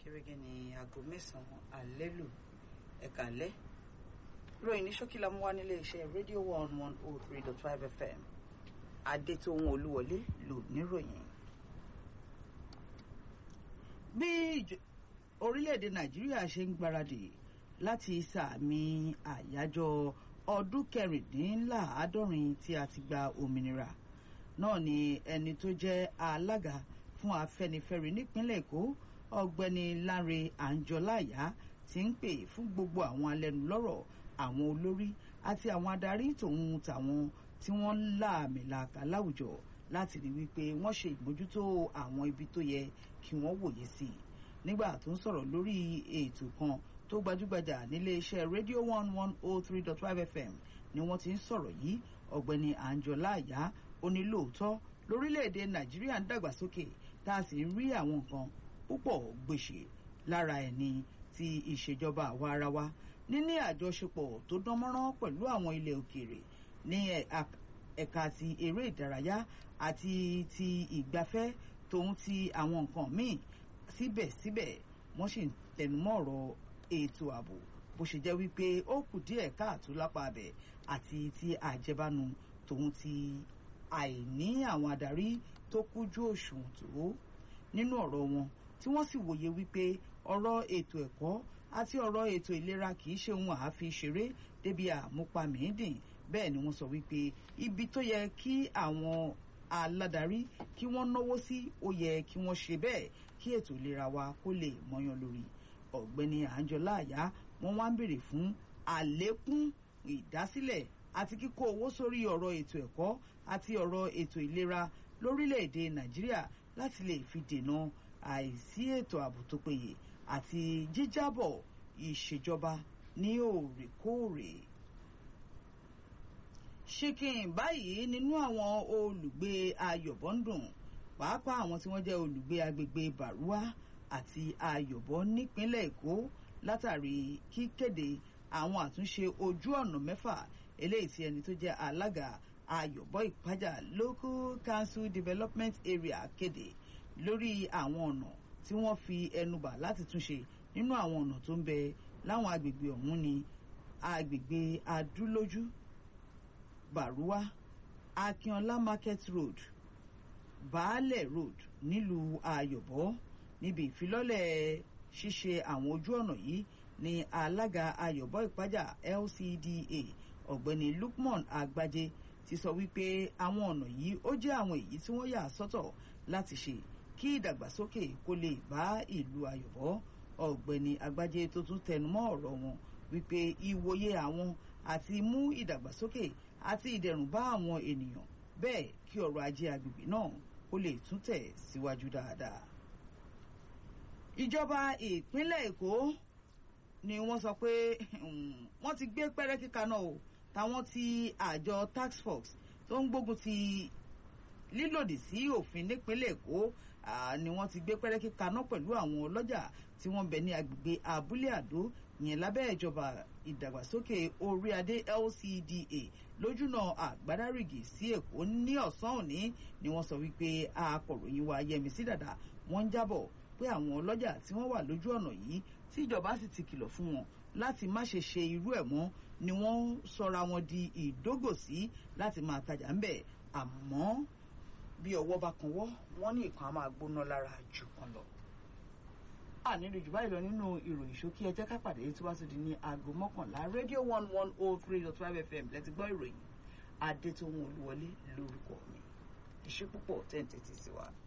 gẹ́gẹ́ ní aago mẹ́sàn-án alẹ́ lù ẹ̀ka alẹ́ ròyìn ní ṣókí la mú wá nílé iṣẹ́ rédíò one one oh three dot five fm adétòun olúwọlé lò níròyìn. bí orílẹ̀-èdè nàìjíríà ṣe ń gbáradì láti sàmì àyájọ́ ọdún kẹrìndínláàádọ́rin tí a ti gba òmìnira náà ni ẹni tó jẹ́ alága fún afẹ́nifẹ́re nípínlẹ̀ èkó ọ̀gbẹ́ni lánre àǹjọláyà ti ń pè fún gbogbo àwọn alẹ́nulọ́rọ̀ àwọn olórí àti àwọn adarí tòun tàwọn tí wọ́n ń láàmìlàkà láwùjọ láti rí wípé wọ́n ṣe ìmójútó àwọn ibi tó yẹ kí wọ́n wòye sí i nígbà tó ń sọ̀rọ̀ lórí ètò kan tó gbajúgbajà nílé iṣẹ́ rédíò one one oh three dot five fm ni wọ́n ti ń sọ̀rọ̀ yìí ọ̀gbẹ́ni àǹjọláyà ó ní lóòótọ́ lórílẹ̀‐èdè nàìjíríà ń dàgbàsókè tá a sì ń rí àwọn nǹkan púpọ̀ gbèsè lára ẹ̀ ní ti ìṣèjọba àwa ara wa níní àjọṣepọ̀ tó dánmọ́rán pẹ̀lú àwọn ilẹ̀ òkèèrè ní ẹ̀ka ti eré ìdárayá àti ti ìgbafẹ́ tòun ti àwọn nǹkan míì síbẹ̀síbẹ̀ wọ́n sì ń tẹnumọ́ ọ̀rọ̀ ètò ààbò bó ṣe jẹ́ wípé ó kù díẹ̀ káàtó lápá abẹ àti ti àjẹbánu tòun ti àìní àwọn adarí tó kújú òṣùwọ̀n tó nínú ọ̀rọ̀ wọn tí wọ́n sì wòye wípé ọ̀rọ̀ ètò ẹ̀kọ́ àti ọ̀rọ̀ ètò ìlera kì í ṣe ohun àáfi ṣeré débi àmúpamìídìn bẹ́ẹ̀ ni wọ́n sọ wípé ibi tó yẹ kí àwọn aládarí kí wọ́n náwó sí ó yẹ kí wọ́n ṣe bẹ́ẹ̀ kí ètò ìlera wa kó lè mọyán lórí ọ̀gbẹ́ni àǹjọ́lá àyá wọ́n wá ń béèrè fún àlékún ìdásílẹ̀ àti kíkó owó sórí ọ̀rọ̀ ètò ẹ̀kọ́ àti ọ̀rọ̀ ètò ìlera lórílẹ̀‐èdè nàìjíríà láti lè fi dènà àìsí ètò ààbò tó péye àti jíjábọ̀ ìṣèjọba ní òrèkóòrè. ṣìkìn báyìí nínú àwọn olùgbé ayọ̀bọ̀ndùn pàápàá àwọn tí wọ́n jẹ́ olùgbé agbègbè bàrúwá àti ayọ̀bọ̀ nípínlẹ̀ èkó látàrí kíkéde àwọn àtúnṣe ojú ọ̀nà mẹ́fà eléyìí tí ẹni tó jẹ́ alága ayọ̀bọ̀ ìpájà local council development area kéde lórí àwọn ọ̀nà tí wọ́n fi ẹnu bà láti túnṣe nínú àwọn ọ̀nà tó ń bẹ láwọn agbègbè ọ̀hún ni agbègbè adúlójú bàrúwá akínọlá market road baálẹ̀ road nílùú ayọ̀bọ̀ níbi ìfilọ́lẹ̀ ṣíṣe àwọn ojú ọ̀nà yìí ni alága ayọ̀bọ̀ ìpájà lcda ọ̀gbẹ́ni lukman agbájé ti sọ wípé àwọn ọ̀nà yìí ó jẹ́ àwọn èyí tí wọ́n yà sọ́tọ̀ láti ṣe kí ìdàgbàsókè kó lè bá ìlú ayọ̀bọ̀ ọ̀gbẹ́ni agbájé tó tún tẹnumọ́ ọ̀rọ̀ wọn wípé ìwòye àwọn àti mú ìdàgbàsókè àti ìdẹ̀rùn bá àwọn ènìyàn bẹ́ẹ̀ kí ọrọ̀ ajé agbègbè náà kó lè tún tẹ̀ síwájú dáadáa. ìjọba ìpínlẹ̀ èkó ni wọ́n sọ pé wọ́n ti gbé pẹ́rẹ́ kíka náà o táwọn ti àjọ tax force tó ń gbógun ti lílòdì sí òfin nípínlẹ̀ èkó ni wọ́n ti gbé pẹ́rẹ́ kíka náà pẹ̀lú àwọn ọlọ́jà tí wọ́n bẹ̀ ní agbègbè abúlé àdó yẹn lábẹ́ ìjọba ìdàgbàsókè orí adé lcda lójúnà àgbádárìgì sí èkó ní ọ̀sán òní ni wọ́n sọ wípé akọ̀ròyìn wa yẹmísí dàda wọ́n ń jábọ̀ pé àwọn ọlọ́jà tí wọ́n wà lójú ọ̀nà yìí tí ìjọba sì ti kìlọ̀ fún wọn láti má ṣe ṣe irú ẹ̀ mọ́ ni wọ́n sọra wọn di ìdógòsí láti máa tajà ń bẹ̀ àmọ́ bí ọwọ́ bá kan wọ́ wọ́n ní ìkan á máa gbóná lára jù kan lọ. a nílò jù báyìí lọ nínú ìròyìn ṣókí ẹ jẹ́ ká pàdé tí wàá tún di ní aago mọ́kànlá rédíò one one oh three dot five fm lẹ́tí gbọ́ ìròyìn adétòun olúwọlé lórúkọ mi ìṣe púpọ̀ tẹ́ǹtẹ̀tì sí wa.